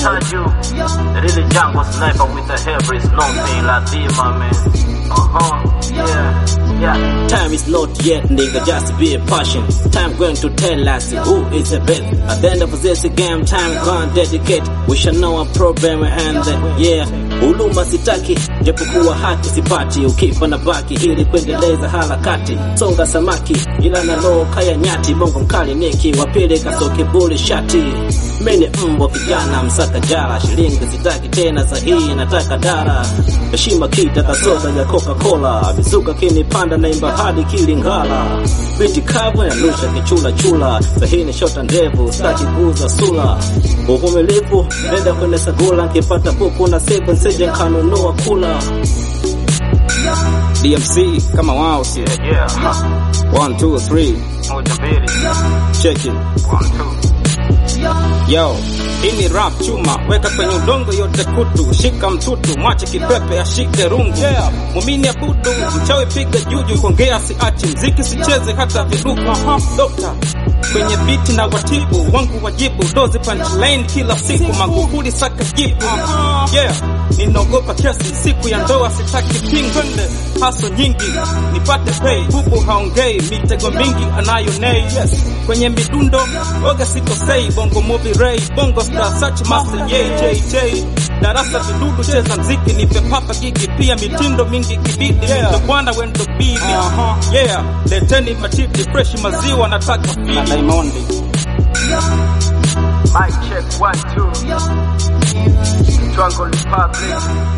told you, the really jungle sniper with the hair is nothing like Dima, man. Uh huh, yeah, yeah. Time is not yet, nigga, just be patient. Time going to tell us who is the best. At the end of this game, time can't dedicate. We shall know our problem and uh, yeah. Huduma sitaki, japokuwa haki sipati, ukifa na baki ili kuendeleza harakati. Songa samaki, ila na roho kaya nyati, bongo mkali niki, wapili kasoke buli shati. Mimi mbwa kijana msaka jara, shilingi sitaki tena sahihi, nataka dara. Heshima kita kasoda ya Coca-Cola, mizuka kinipanda naimba hadi kilingala. Biti kavu yanusha kichula chula, sahini shota ndevu, staki kuuza sula. Uvumilivu, nenda kwenye sagula, nkipata kuku na seven sije nkanunua kula. DMC kama wao si Yeah, yeah, huh. one two three Moja mbili, check it. one, two. Yo, hii ni rap chuma, weka kwenye udongo yote kutu, shika mtutu, mwache kipepe ashike rungu. Yeah. Mumini abudu, mchawi piga juju, kuongea siachi, mziki sicheze hata viduku. Aha, dokta kwenye biti na watibu wangu wajibu dozi punchline kila siku Magufuli saka jibu yeah ninaogopa kesi siku ya ndoa sitaki pingwende haso nyingi nipate pay bubu haongei mitego mingi anayo nei yes kwenye midundo oga sikosei bongo movie ray bongo star search master JJJ darasa vidudu cheza mziki nipe papa gigi pia mitindo mingi kibidi yeah. ndo bwana wendo bibi uh-huh. yeah leteni matiti fresh maziwa nataka fidi Diamond Mic check, one, two. Jungle Republic.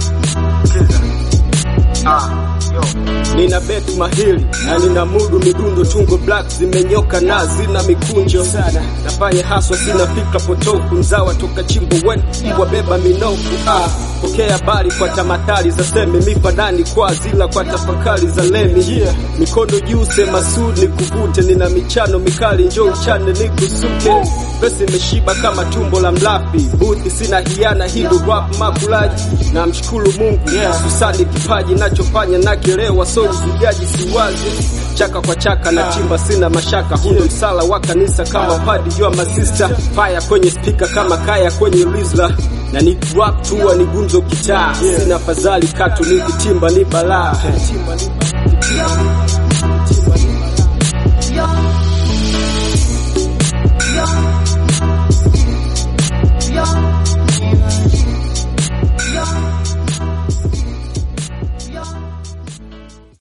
Killer. Ah, yo. nina bet mahili na nina mudu midundo tungo black zimenyoka na zina mikunjo sana nafanya haswa sina fikra potofu mzawa toka chimbo wen mbwa beba minofu ah pokea habari kwa tamatari za semi mifadani kwa zila kwa tafakari za lemi yeah. mikono juu sema sud ni kuvute nina michano mikali njo uchane ni kusuke pesa imeshiba kama tumbo la mlafi buthi sina hiana hindu rap makulaji na mshukuru mungu yeah. susani kipaji nachofanya nakielewa so uzugaji siwazi chaka kwa chaka na chimba sina mashaka hundo msala wa kanisa kama padi jua masista faya kwenye spika kama kaya kwenye rizla na ni rap tua ni gumzo kitaa sina fadhali katu nikitimba ni balaa